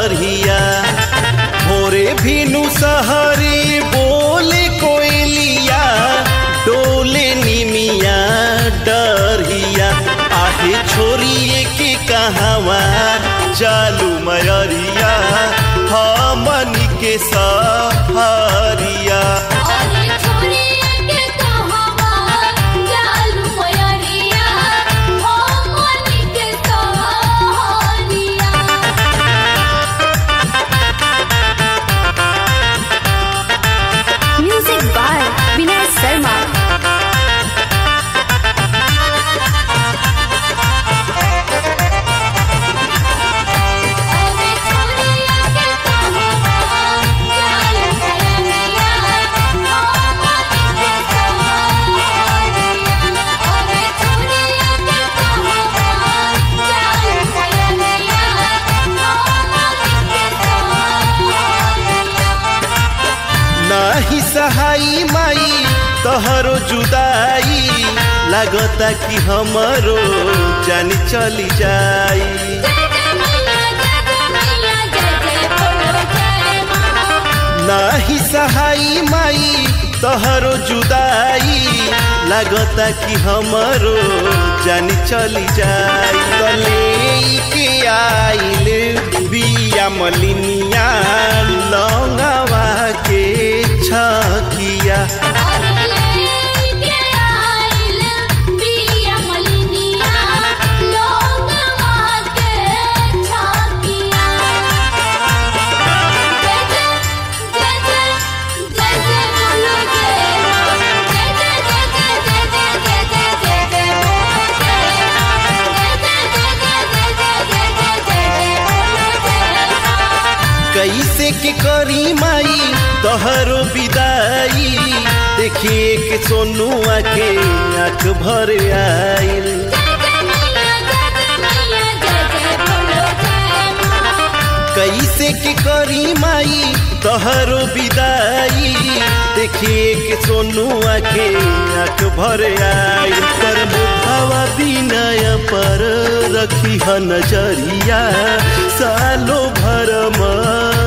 डरिया भोरे भिनु सहरी बोले कोयलिया डोले निमिया डरिया आहे छोरिए के कहवा जालू मयरिया हमनी के सहरिया अरे छोरिया के कहवा जालू मयरिया हो मन के सहरिया म्यूजिक बाय विनय शर्मा अरे छोरिया के कहवा जालू मयरिया हो मन के सहरिया अरे छोरिया के कहवा जालू मयरिया हो मन के सहरिया नाही सहाई माई तोहरो जुदाई लागता कि हमरो जान चली जाई नाही सहाई माई तोहरो जुदाई लागता कि हमरो जान चली जाई गले के आइले बिया मलिनिया लंगवा के छकिया कैसे के करी माई तोहरो विदाई देखिए के सोनुआ के आँख भर आइल कैसे के करी माई तोहरो विदाई देखिए के सोनुआ के आँख भर आइल पर मुखवा विनय पर रखी ह नजरिया सालो भर